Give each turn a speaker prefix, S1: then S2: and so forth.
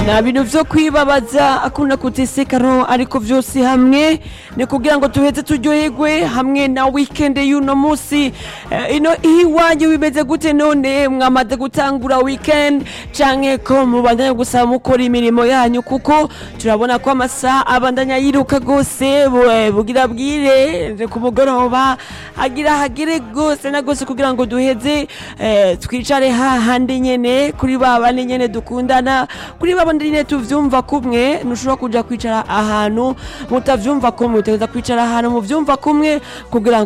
S1: nta bintu vyo kwibabaza akunda kutesekano ariko vyose hamwe ni kugira ngo tuheze turyoherwe hamwe na weekend y'uno musi Eh, ino iwanyu bimeze gute none mwamaze gutangura weekend canke ko mubandanya gusaba mukora imirimo yanyu kuko turabona ko amasaha abandanya yiruka gose bu- bugira bwire ku mugoroba agira hagere gose na gose kugira ngo duheze eh, twicare hahandi nyene kuri ba bandi nyene dukundana kuri ba bandi nyene tuvyumva kumwe ntushobora kuja kwicara ahantu mutavyumva kumwe utegereza kwicara ahantu muvyumva kumwe kugira ngo